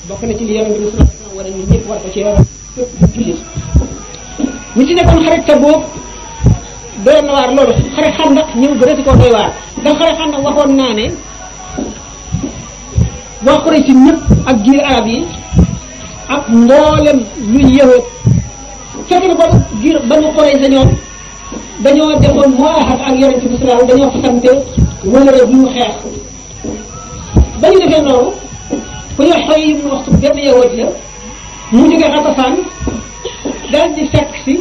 bokk na ci li yonente bi sallallahu alayhi wasallam war a ñun ñëpp war ko ci yaram képp jullit ñu ci nekkoon xarit ta boobu doy na waar loolu xare xandak ñëw gënati koo doy waar ndax xare xandak waxoon naa ne waa Quraysh ñëpp ak giir arab yi ak mboolem luy yëwoot fekk na boobu giir banu Quraysh ñoom dañoo defoon moo axat ak yonente bi sallallahu dañoo fasante wala rek bu ñu xeex ba ñu defee noonu ku ñu xoy yi mu waxtu benn yëwoot la mu jógee Xatafaan daal di fekk si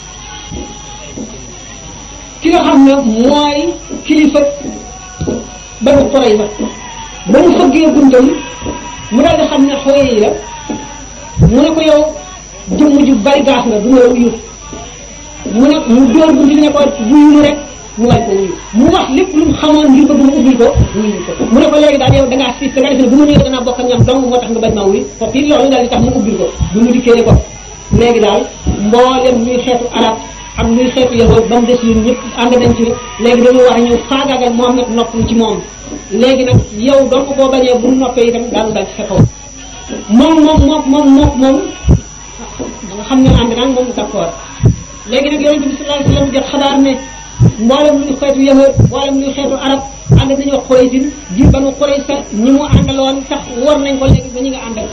ki nga xam ne mooy kilifa banu Qurayza ba mu fëggee buntam mu daal di xam ne xooy yi la mu ne ko yow jëmm ju bari gaas nga du ma wuyu mu ne mu dóor bunti ne ko wuyu mu rek mu wañ ko wuyu mu wax lépp lu mu xamoon ngir bëgg mu ubbil ko wuyu ko mu ne ko léegi daal yow da ngaa siis da ngaa defe ne bu ma ñëwee danaa bokk ak ñoom dong moo tax nga bañ maa wuyu foofu it loolu daal di tax mu ubbil ko bu mu dikkee ne ko léegi daal mboolem luy xeetu arab ak luy xeetu yahood ba mu des ñun ñëpp ànd nañ ci léegi dañoo war a ñëw faagaagal Muhammad noppalu ci moom léegi nag yow doo ko boo bañee bu noppee itam daanu dal ci sa kaw moom moom moom moom moom moom da nga xam ne ànd naan moom d'accord léegi nag yonente bi sallallahu alayhi wasallam jot xabaar ne mboolem luy xeetu yahood mboolem luy xeetu arab ànd nañu wax Quraysin ji banu Quraysa ñi mu àndaloon tax war nañ ko léegi ba ñu nga àndal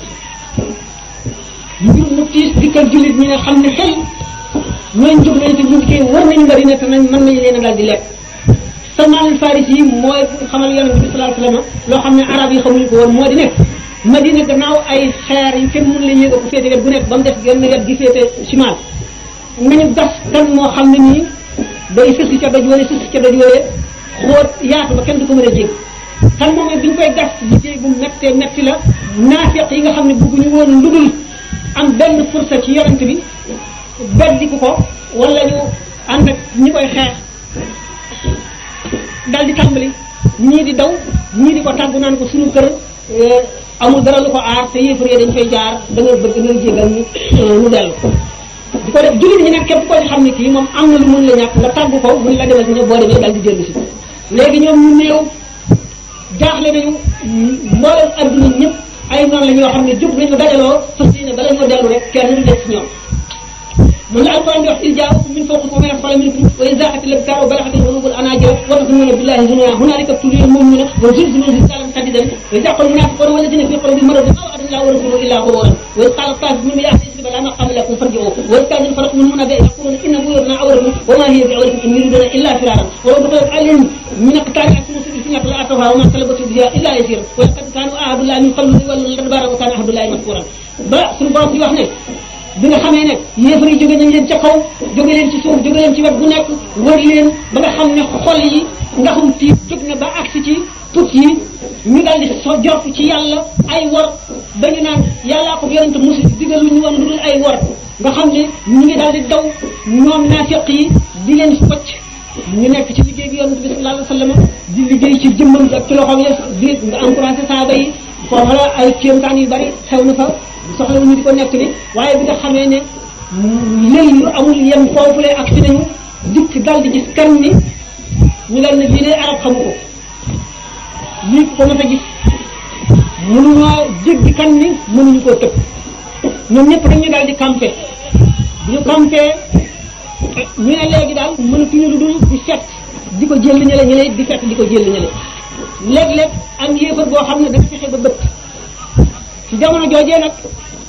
mbir mu tiis dikkal jullit ñi ne xam ne xel ñooñ jóg nañ te ñu ngi koy war nañu Madina te nañ mën nañu leen a daal di lekk Salmaan al-Faris yi mooy xamal yonente bi sallallahu alayhi wasallam loo xam ne arab yi xamuñu ko woon moo di nekk Madina gannaaw ay xeer yi kenn mënu leen yëg ko féete wet bu nekk ba mu def genn wet gi féete simal nañu gas kan moo xam ne nii day sësi ca doj wala sësi ca doj wala xóot yaatu ba kenn du ko mën a jég kan moom bi ñu koy gas liggéey bu mettee metti la naafiq yi nga xam ne bëgguñu woon lu dul am benn fursa ci yonent bi beddiku ko wala ñu ànd ak ñi koy xeex dal di tàmbali ñii di daw ñii di ko tàggu naan ko suñu kër amul dara lu ko aar te yéefar yi dañ fay jaar da nga bëgg nga jégal ñu ñu dellu di ko def jullit ñi nag képp koo ci xam ne kii moom am na lu mën la ñàkk nga tàggu ko mun la demal si ne boo demee dal di dellu si léegi ñoom ñu néew jaaxle nañu mboolem adduna ñëpp ay noonu la ñoo xam ne jóg nañu dajaloo fas yéene bala ñoo dellu rek kenn du des si ñoom mun la alquran di wax il jaakum min fawqikum wa min asfala minkum wa in zaqat al absar wa balagat al qulub al anajir wa tazununa billahi zununa hunalika tuliyal mu'minuna wa zilzilu zilzalan shadidan wa idha qala al munafiquna walladhina fi qulubihim maradun ma wa'ada Allah wa rasuluhu illa ghururan wa idh qala ta'if minhum ya ahli isri la maqama lakum farji'u wa idh kana al farq min huna yaquluna inna buyutana awratun wa ma hiya bi'awratin in yuriduna illa firaran wa law dakhalat alayhim min aqtari asmu fi الفتنة لأتوها وما طلبت بها إلا يسير ولقد كانوا عهد الله من قبل يولون الأدبار وكان عهد الله مذكورا ba suñu borom di wax ne bi nga xamee ne yéefar yi jóge nañ leen ca kaw jóge leen ci suuf jóge leen ci wet bu nekk wër leen ba nga xam ne xol yi nga xam tiit jóg na ba agsi ci put yi ñu daal di so jort ci yàlla ay wor ba ñu naan yàllaa ko yonente musi digal lu ñu woon lu dul ay wor nga xam ne ñu ngi daal di daw ñoom naafiq yi di leen focc ñu nekk ci liggéey bi yonente bi sallallahu alayhi wasallam di liggéey ci jëmmam ak ci loxoom ya di nga encouragé saaba yi foofu la ay kéemtaan yu bari xew na fa soxla ñu di ko nekk ni waaye bi nga xamee ne lël yu amul yem foofu lay agsi nañu dikk dal di gis kan ni ñu leen ne lii de arab xamu ko lii ko mën a gis mënuñoo jéggi kan ni mënuñu koo tëb ñoom ñëpp dañu daal di campé bu ñu campé ñu ne léegi daal mënatuñu lu dul di set di ko jël ñële ñële di fekk di ko jël ñële léeg-léeg am yéefar boo xam ne dafa fexe ba bëtt ci jamono joojee nag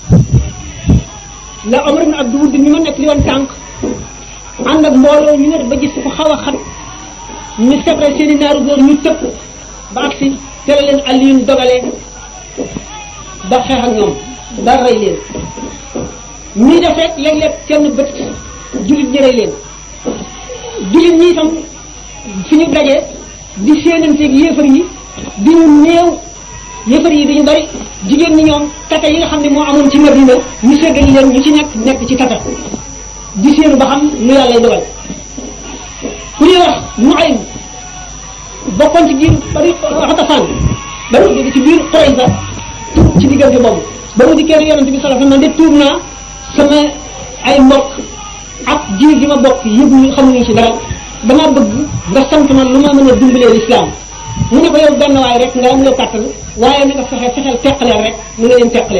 la Omar ibn Abdou Wudd mi ma nekk li woon tànk ànd ak mbooloo ñu ne ba gis ko xaw a xat ñu sebre seeni naaru góor ñu tëpp ba agsi tere leen Aliyun dogalee ba xeex ak ñoom ba rey leen ñii def rek léeg-léeg kenn bët jullit ñi rey leen jullit ñi itam fi ñu dajee di séenanteeg yéefar yi di ñu néew yéefar yi dañu bari jigéen ñi ñoom tata yi nga xam ne moo amoon ci Madina ñu seggali leen ñu ci nekk nekk ci tata di séenu ba xam lu yàlla dogal ku ñuy wax mu ay bokkoon ci biir bari xatafaan ba mu jóge ci biir Qurayza tuub ci diggante boobu ba mu dikkee yonente bi sallallahu alayhi wasallam de tuub naa sama ay mbokk ak jiir gi ma bokk yëpp ñu xamuñu ci dara dama bëgg nga sant ma lu ma mën a dimbalee lislaam mu ne ko yow benn waay rek nga am loo kàttan waaye na nga fexe fexeel teqaleel rek na nga leen teqalee